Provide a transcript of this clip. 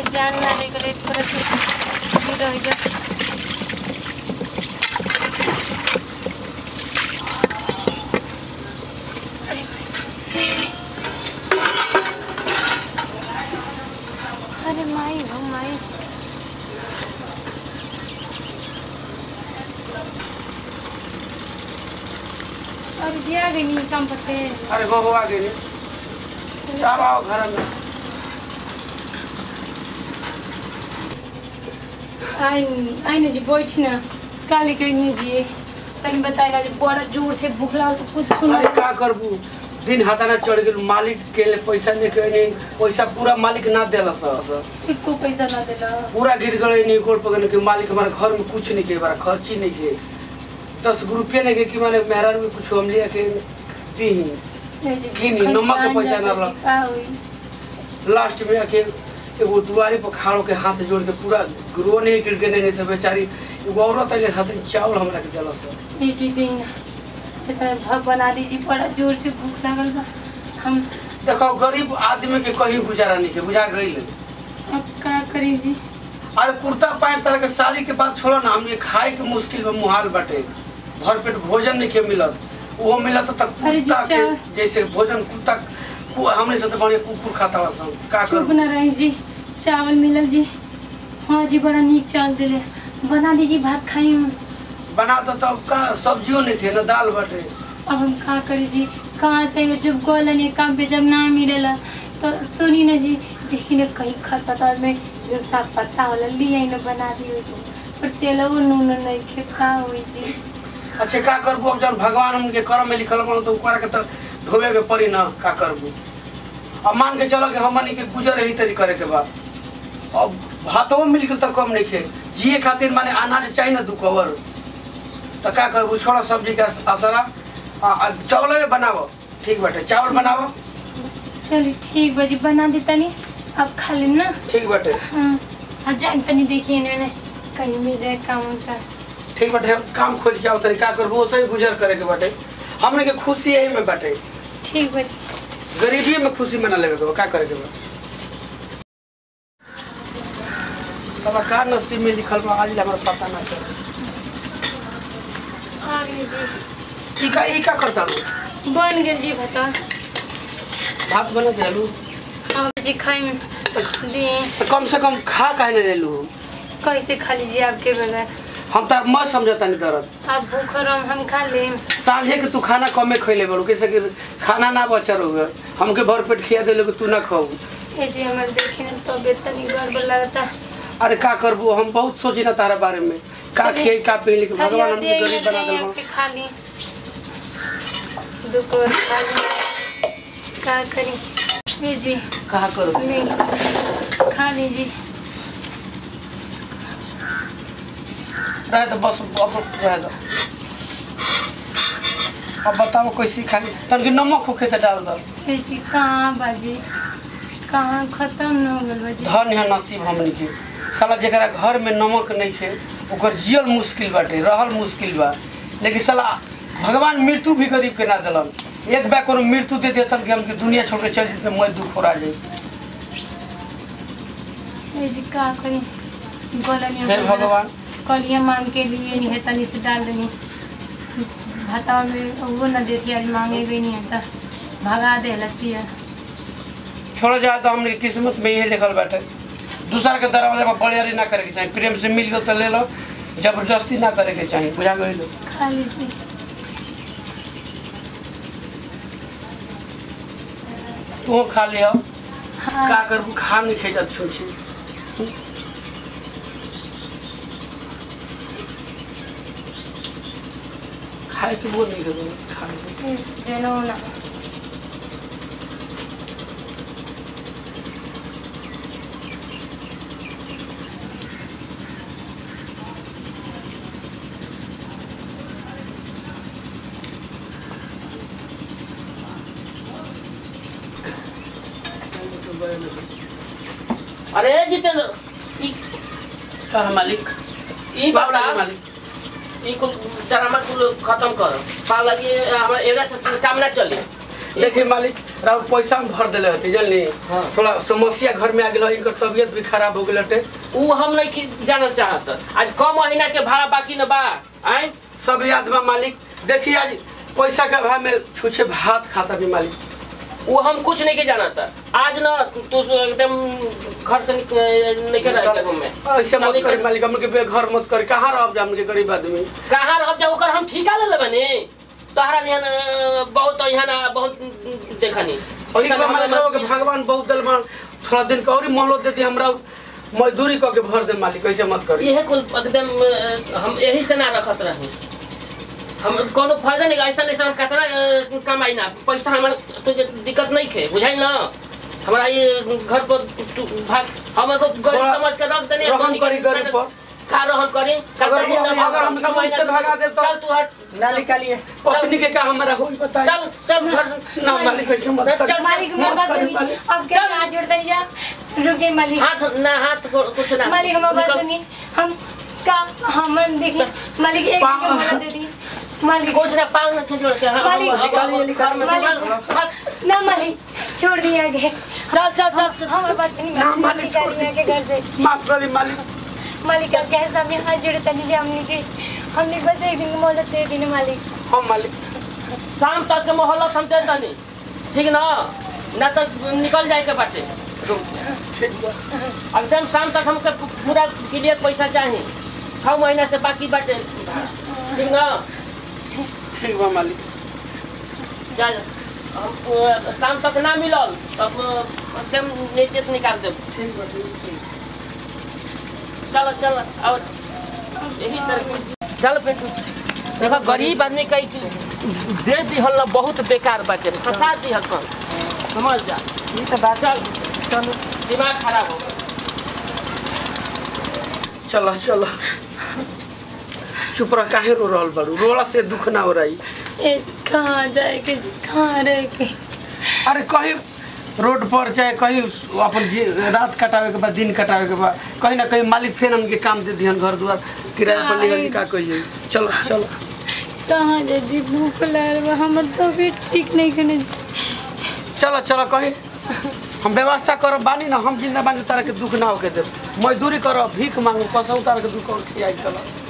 जान लाने के लिए थोड़ा सा रह जा अरे माई हो माई अरे दिया गई नहीं काम पते अरे बहू आ गई चार आओ घर में आई आई ना जी बैठ ना काले के नहीं जी तनी बताएगा जी बड़ा जोर से भूख लागल तो कुछ सुन अरे का करबू दिन हाथाना चढ़ गेल मालिक के लिए पैसा नहीं के नहीं पैसा पूरा मालिक ना देला सर एको पैसा ना देला पूरा गिर गए नहीं कोट पकड़ के मालिक हमारे घर में कुछ नहीं के हमारा खर्ची नहीं के दस गो रुपये नहीं के कि माने मेहरान में कुछ हम लिया के दी गिनी, नमक के पैसा ना रख। का होई लास्ट में आके एगो दुआरे पर खाड़ो के हाथ जोड़ के पूरा रो नहीं गिर के नहीं थे बेचारी एगो औरत अले हाथ में चावल हमरा के दिला सर ये जी दिन इतना भाव बना दीजिए बड़ा जोर से भूख लागल बा हम देखो गरीब आदमी के कहीं गुजारा नहीं के बुझा गई अब का करी जी अरे कुर्ता पैंट तरह के साड़ी के बात छोड़ो ना हमने खाए के मुश्किल में मुहाल बटे भर पेट भोजन नहीं के मिलत वो मिलत तक अरे जी, कुत्ता के चावल। जैसे भोजन कुत्ता कु- हमने से तो बढ़िया कुकुर खाता बा सब का चुप करूं न रही जी चावल मिलल जी हाँ जी बड़ा नीक चावल दिले बना दीजिए भात खाई हम बना दो तब का सब्जियों नहीं थे ना दाल बटे अब हम का करी जी कहाँ से जब गोलन ये काम पे जब ना मिलेला तो सुनी ना जी देखी ना कहीं खरपतवार में जो साग पत्ता वाला लिया न बना दियो तो पर तेल वो नून नहीं खे का हुई जी अच्छा का करबू अब जब भगवान हमके कर्म में लिखल बनो तो ऊपर के तो ढोबे के पड़ी ना का करबू अब मान के चलो कि हमनी के गुजर यही तरी करे के बा अब भातों मिल के तो कम नहीं खे जिए खातिर माने अनाज चाहिए ना दू कवर तो का करबू छोड़ा सब्जी का असरा आ, आ, चावल में बनावो ठीक बाटे चावल बनावो चलिए ठीक बजी बना दी तनी अब खा लेम ना ठीक बाटे हाँ हाँ जान तनी देखिए ना कहीं मिल जाए काम का ठीक बाटे हम काम खोज के आओ तरी का करबू वैसे ही गुजर करे के बाटे हमने के खुशी यही में बाटे ठीक बजी गरीबी में खुशी मना लेवे के बा का करे के बा सब का नसीब में लिखल बा आज हमरा पता ना चल आ गई जी ई का ई का करता लो बन गेल जी बता भात बना देलू अब जी खाई दिए तो कम से कम खा काहे ले लेलू कैसे खा लीजिए आपके बगैर हम तार मत समझता नहीं दर्द आप भूख रहो हम खा लें सांझे के तू खाना कमे खैले बड़ू कैसे कि खाना ना बचल होगा हमके भर पेट खिया देलो कि तू ना खाऊ ये जी हमारे देखे ना तबियत तनी गड़बड़ लगता अरे का करबू हम बहुत सोची ना तारा बारे में का चलिए। खियाई का पी कि खाली भगवान आप हमके दे गरीब बना देंगे देलो आपके खा ली दुकान खा ली क्या करी ये जी कहा करू नहीं खा लीजिए रह दो बस अब रह दो अब बताओ कैसी खाली तनके नमक होखे तो डाल दो ये जी कहाँ बाजी कहाँ खत्म न हो गल बाजी धन है नसीब हमनी के साला जरा घर में नमक नहीं थे ओकर जियल मुश्किल बाटे रहल मुश्किल बा लेकिन साला भगवान मृत्यु भी गरीब के ना दिलन एक बार कोनो मृत्यु दे देतन कि हमके दुनिया छोड़ के चल जेते मैं दुख हो जाए ये जी का करी बोला फिर भगवान कलिया मांग के लिए नहीं है तनी से डाल देनी भाता में वो न देती आज मांगे गई नहीं है तो भगा दे लसिया छोड़ जाए तो हमने किस्मत में यही लिखल बाटे दूसरा के दरवाजे पर बड़ियारी ना करे के चाहिए प्रेम से मिल गए तो ले लो जबरदस्ती ना करे के चाहिए बुझा गई लो खा लीजिए तू खा लियो हाँ का करबू खा नहीं खे जात छोछी खाए के बोल नहीं करो खा ले। देनो ना अरे जितेंद्र ई का है मालिक ई बाबला बता के मालिक ई कुल ड्रामा कुल खत्म कर पा लगी हमरा एरा से कुल काम ना चली देखिए मालिक राव पैसा में भर देले हती जानली हाँ। थोड़ा समस्या घर में आ गेल इनकर तबियत भी खराब हो गेल हटे उ हम नहीं कि- जानल चाहत आज क महीना के भाड़ा बाकी न बा आय सब याद बा मालिक देखिए आज पैसा के अभाव में छुछे भात खाता भी मालिक वो हम कुछ नहीं के जानत आज न तू एकदम घर से निक- नहीं के रहे के में ऐसे मत नहीं करी कर- मालिक हमके बेघर मत करी कहाँ रह जा हमके गरीब आदमी कहाँ रह जा ओकर हम ठिका ले लेबनी तोहरा यहाँ न बहुत यहाँ न बहुत देखनी ठीक बा मालिक रहो के भगवान बहुत दलमान थोड़ा दिन का और ही मोहलत देती हमरा मजदूरी क के भर दे मालिक ऐसे मत करी यही कुल एकदम अ, हम यही से ना रखत रही हम कोनो फायदा नहीं ऐसा नहीं हम कितना अ, कमाई ना पैसा हमारे तुझे दिक्कत नहीं खे बुझाई ना हमारा ये घर पर तू भाग हम एगो गरीब थोड़ा समझ के रख देने रहम करी गरीब पर। का रहम करी अगर हम- अगर हम छह महीना से भगा देब तो- चल तू हट ना निकालिए पत्नी के का हमारा होई बताई चल चल घर से- ना मालिक ऐसे मत चल, करी मालिक मत हमारा करी बात मालिक सुनी अब क्या चल। हाथ जोड़ दरिया रुके मालिक हाथ ना हाथ को- कुछ ना मालिक हमारा बात निकल। सुनी हम का हम देखिए मालिक एक पा- का मोहलत दे दी मालिक कुछ ना पाँव में खींच के हाँ, मालिक, हम- हम- निकालिए, हम- निकालिए। हम- हाथ- ना मालिक छोड़ दिया गया चल चल चल हमारा बात सुनी ना, मालिक मालिक, छोड़ निकालिए के घर से माफ करी मालिक मालिक अब कैसे हमने हाथ जोड़े तनी हमने के हमने बस एक दिन की मोहलत दे दी ना मालिक हम मालिक शाम तक के मोहलत हम दे तनी ठीक ना ना तो निकल जाए के बाटे ठीक बा एकदम शाम तक हमके पूरा क्लियर पैसा चाहिए छः महीना से बाकी बाटे ठीक ना ठीक बा मालिक जा हम अ, शाम तक ना मिलल तब अ, एकदम नीचे से निकाल देब ठीक बा ठीक बा। चलो चलो और यही तरह चल पेटू देखो गरीब आदमी कही कि दे दिहल ना बहुत बेकार बाटे फंसा दिहल कौन समझ जा ये तो बात चल चलो दिमाग खराब हो चलो चलो चुप रह काहे रो रहल बाड़ू रोला से दुख ना हो रही ए कहाँ जाए के कहाँ रह के अरे कहीं रोड पर चाहे कहीं अपन जी रात कटावे के बाद दिन कटावे के बाद कहीं ना कहीं मालिक फिर हमके काम दे दिहन घर द्वार किराया पर निकल के का कहिए चलो चलो कहाँ जाए जी भूख लग रहा हमर तबीयत ठीक नहीं करने चलो चलो कहीं हम व्यवस्था करब बानी ना हम जिंदा बानी तारा के दुख ना होके देब मजदूरी करब भीख मांगू कसौ तारा के दुख और खियाई चलो